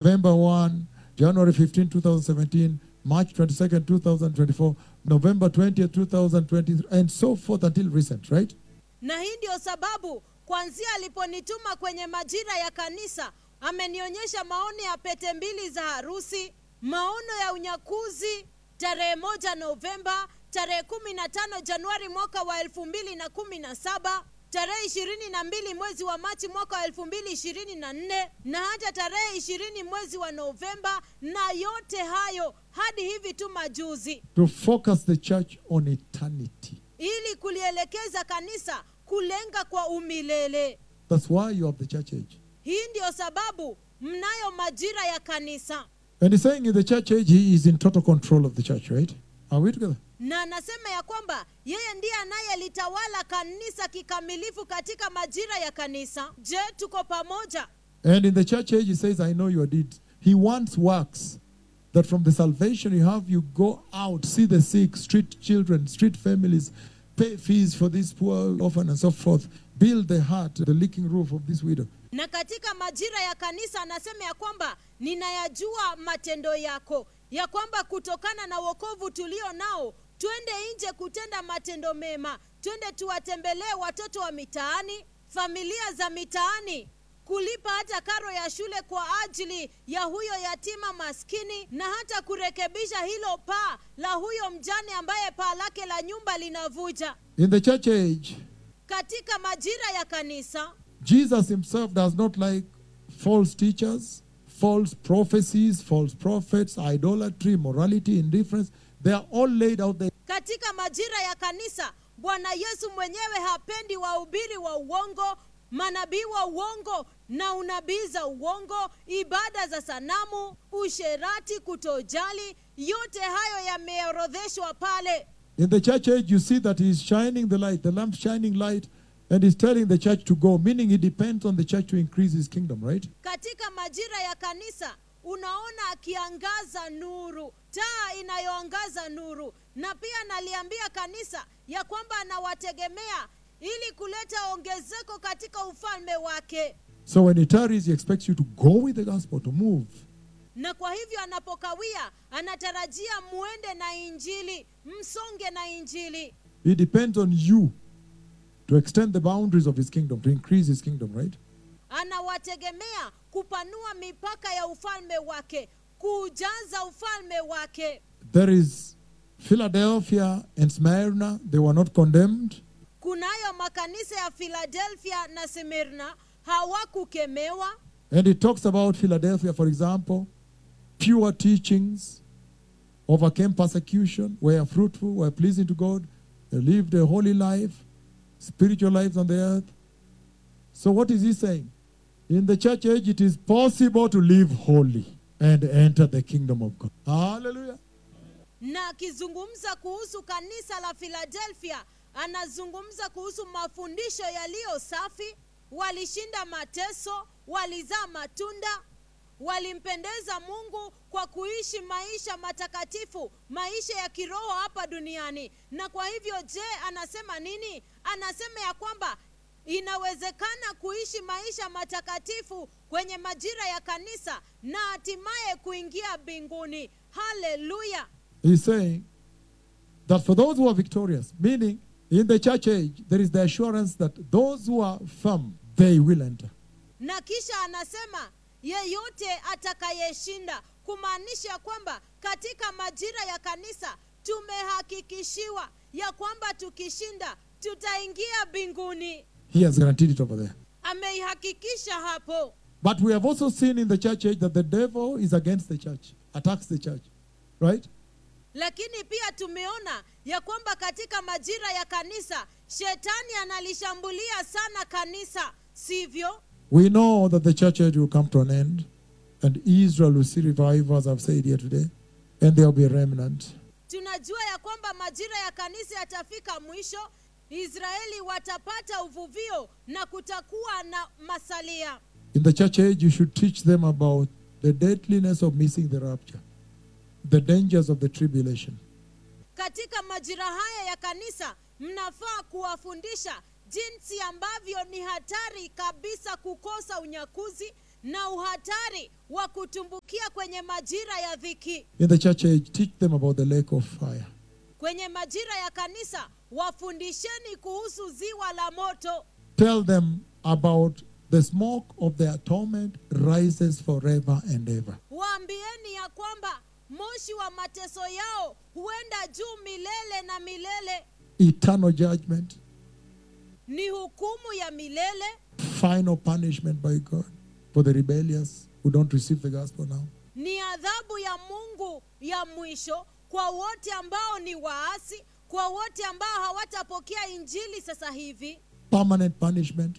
November 1, January 15, 2017, March 22nd, 2024, November 20th, 2023, and so forth until recent, right? na hii ndio sababu kwanzia aliponituma kwenye majira ya kanisa amenionyesha maono ya pete mbili za harusi maono ya unyakuzi tarehe moja novemba tarehe kumi na tano januari mwaka wa elfu mbili na kumi na saba tarehe ishirini na mbili mwezi wa machi mwaka wa elfu mbili ishirini na nne na hata tarehe ishirini mwezi wa novemba na yote hayo hadi hivi tu majuzi To focus the church on eternity. ili kulielekeza kanisa kulenga kwa umilele That's why you have the church age. hii ndiyo sababu mnayo majira ya kanisa And he's saying in the church age, he is in total control of the church, right? Are we together? na anasema ya kwamba yeye ndiye anayelitawala kanisa kikamilifu katika majira ya kanisa je tuko pamoja And in the church age, he says, I know your deeds. He wants works that from the salvation you have, you go out, see the sick, street children, street families, pay fees for this poor orphan and so forth, build the heart, the leaking roof of this widow. na katika majira ya kanisa anasema ya kwamba ninayajua matendo yako ya kwamba kutokana na wokovu tulio nao twende nje kutenda matendo mema twende tuwatembelee watoto wa mitaani familia za mitaani kulipa hata karo ya shule kwa ajili ya huyo yatima maskini na hata kurekebisha hilo paa la huyo mjane ambaye paa lake la nyumba linavuja In the church age, katika majira ya kanisa Jesus himself does not like false teachers, false prophecies, false prophets, idolatry, morality, indifference. They are all laid out there. katika majira ya kanisa bwana yesu mwenyewe hapendi wahubiri wa uongo manabii wa uongo na unabii za uongo ibada za sanamu usherati kutojali yote hayo yameorodheshwa pale In the church age, you see that he is shining the light, the lamp shining light, and he's telling the church to go, meaning he depends on the church to increase his kingdom, right? katika majira ya kanisa unaona akiangaza nuru taa inayoangaza nuru na pia naliambia kanisa ya kwamba anawategemea ili kuleta ongezeko katika ufalme wake So when he tarries, he expects you to go with the gospel, to move. na kwa hivyo anapokawia anatarajia muende na injili msonge na injili He depends on you to extend the boundaries of his kingdom, to increase his kingdom, right? anawategemea kupanua mipaka ya ufalme wake kuujaza ufalme wake There is Philadelphia and Smyrna, they were not condemned. kunayo makanisa ya filadelfia na simirna hawakukemewa And it talks about Philadelphia, for example, pure teachings, overcame persecution, were fruitful, were pleasing to God, they lived a holy life, spiritual lives on the earth. So, what is he saying? In the church age, it is possible to live holy and enter the kingdom of God. Hallelujah. na akizungumza kuhusu kanisa la filadelfia anazungumza kuhusu mafundisho yaliyo safi walishinda mateso walizaa matunda walimpendeza mungu kwa kuishi maisha matakatifu maisha ya kiroho hapa duniani na kwa hivyo je anasema nini anasema ya kwamba inawezekana kuishi maisha matakatifu kwenye majira ya kanisa na hatimaye kuingia mbinguni haleluya He's saying that for those who are victorious, meaning in the church age, there is the assurance that those who are firm, they will enter. na kisha anasema yeyote atakayeshinda kumaanisha kwamba katika majira ya kanisa tumehakikishiwa ya kwamba tukishinda tutaingia mbinguni He has guaranteed it over there. ameihakikisha hapo But we have also seen in the church age that the devil is against the church, attacks the church. Right? lakini pia tumeona ya kwamba katika majira ya kanisa shetani analishambulia sana kanisa sivyo We know that the church age will come to an end, and Israel will see revival, as I've said here today, and there will be a remnant. tunajua ya kwamba majira ya kanisa yatafika mwisho israeli watapata uvuvio na kutakuwa na masalia In the church age, you should teach them about the deadliness of missing the rapture, the dangers of the tribulation. katika majira haya ya kanisa mnafaa kuwafundisha jinsi ambavyo ni hatari kabisa kukosa unyakuzi na uhatari wa kutumbukia kwenye majira ya dhiki In the church age, teach them about the lake of fire. kwenye majira ya kanisa wafundisheni kuhusu ziwa la moto Tell them about the smoke of their torment rises forever and ever. waambieni ya kwamba moshi wa mateso yao huenda juu milele na milele Eternal judgment, ni hukumu ya milele final punishment by God for the rebellious who don't receive the gospel now. ni adhabu ya mungu ya mwisho kwa wote ambao ni waasi kwa wote ambao hawatapokea injili sasa hivi Permanent punishment,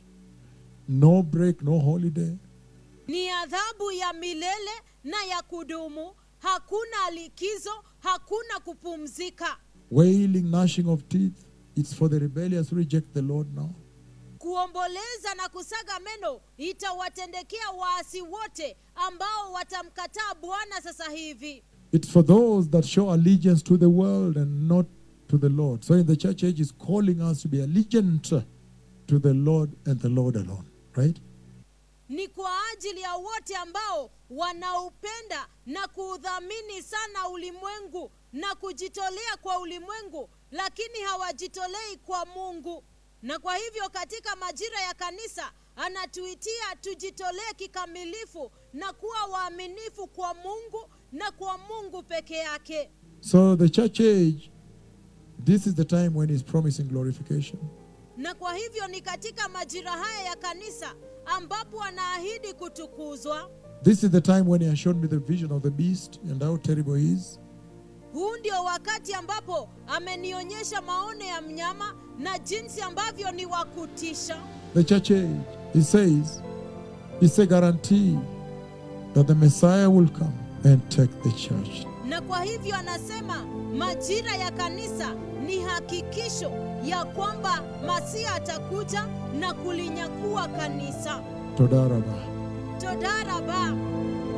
no break, no holiday. ni adhabu ya milele na ya kudumu hakuna likizo hakuna kupumzika Wailing, gnashing of teeth. It's for the rebellious who reject the Lord now. kuomboleza na kusaga meno itawatendekea waasi wote ambao watamkataa bwana sasa hivi It's for those that show allegiance to the world and not to the Lord. So in the church age is calling us to be allegiant to the Lord and the Lord alone. Right? ni kwa ajili ya wote ambao wanaupenda na kuudhamini sana ulimwengu na kujitolea kwa ulimwengu lakini hawajitolei kwa mungu na kwa hivyo katika majira ya kanisa anatuitia tujitolee kikamilifu na kuwa waaminifu kwa mungu na kwa mungu peke yake So the church age, this is the time when he's promising glorification. na kwa hivyo ni katika majira haya ya kanisa ambapo anaahidi kutukuzwa This is the time when he has shown me the vision of the beast and how terrible he is. huu ndio wakati ambapo amenionyesha maono ya mnyama na jinsi ambavyo ni wa kutisha The church age, he says, it's a guarantee that the Messiah will come and take the church. na kwa hivyo anasema majira ya kanisa ni hakikisho ya kwamba masia atakuja na kulinyakua kanisa Todaraba. todaraba